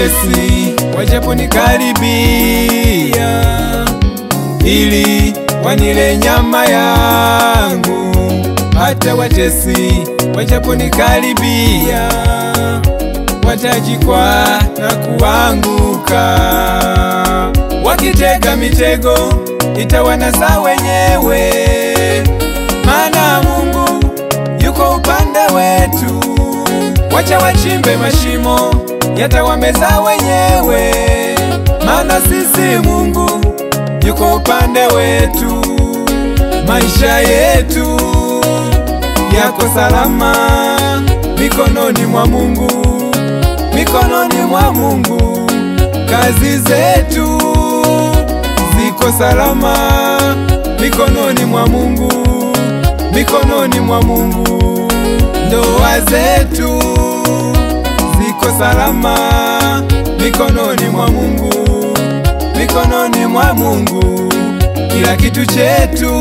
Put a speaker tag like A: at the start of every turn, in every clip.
A: watesi wajaponikaribia, ili wanile nyama yangu, hata watesi wajaponikaribia, watajikwaa na kuanguka, wakitega mitego itawanasa wenyewe, maana Mungu yuko upande wetu. Wacha wachimbe mashimo yatawameza wenyewe, maana sisi Mungu yuko upande wetu. Maisha yetu yako salama mikononi mwa Mungu, mikononi mwa Mungu. Kazi zetu ziko salama mikononi mwa Mungu, mikononi mwa Mungu. Ndoa zetu ziko salama mikononi mwa Mungu, mikononi mwa Mungu. Kila kitu chetu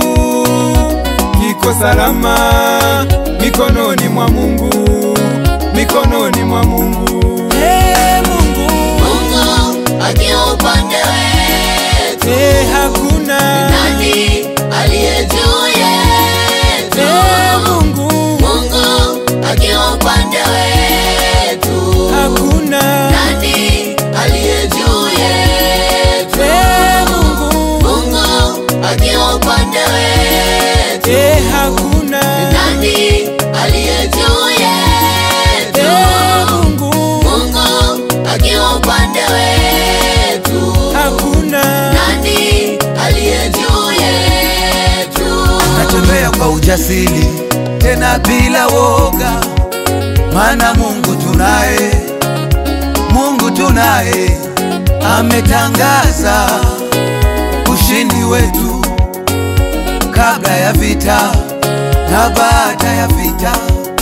A: kiko salama mikononi mwa Mungu, mikononi mwa Mungu. Hey, Mungu,
B: Mungu akiwa upande wetu,
A: hey, hakuna
B: nani aliye juu yetu?
A: hey, Mungu,
B: Mungu akiwa upande wetu,
A: hakuna
B: nani aliye juu yetu?
A: hey, Mungu,
B: Mungu akiwa upande wetu,
A: hey, hakuna
B: nani aliye juu yetu?
A: hey, Mungu,
B: Mungu akiwa upande wetu,
A: hakuna
B: nani aliye juu yetu?
C: natembea kwa ujasiri tena bila woga, maana Mungu tunaye, Mungu tunaye, ametangaza ushindi wetu kabla ya vita na baada ya vita.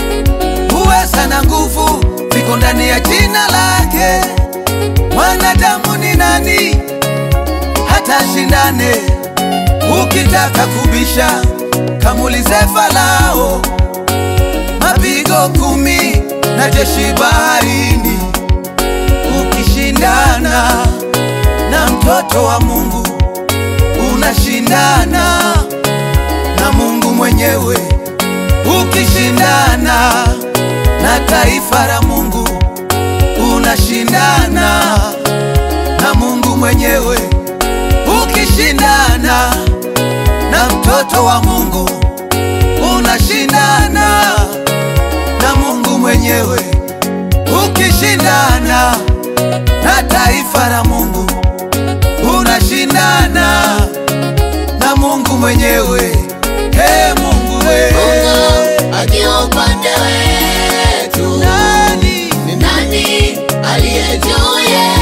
C: Uweza na nguvu viko ndani ya jina lake. Mwanadamu ni nani hata shindane? Ukitaka kubisha kamulize Farao, mapigo kumi na jeshi baharini. Ukishindana na mtoto wa Mungu, unashindana na Mungu mwenyewe. Ukishindana na taifa la Mungu, unashindana na Mungu mwenyewe. Ukishindana na mtoto wa Mungu, unashindana na Mungu mwenyewe. Ukishindana na taifa la Mungu, unashindana na Mungu mwenyewe. Hey, Mungu we.
B: Mungu akiwa upande wetu,
C: Nani?
B: ni nani aliye juu yetu?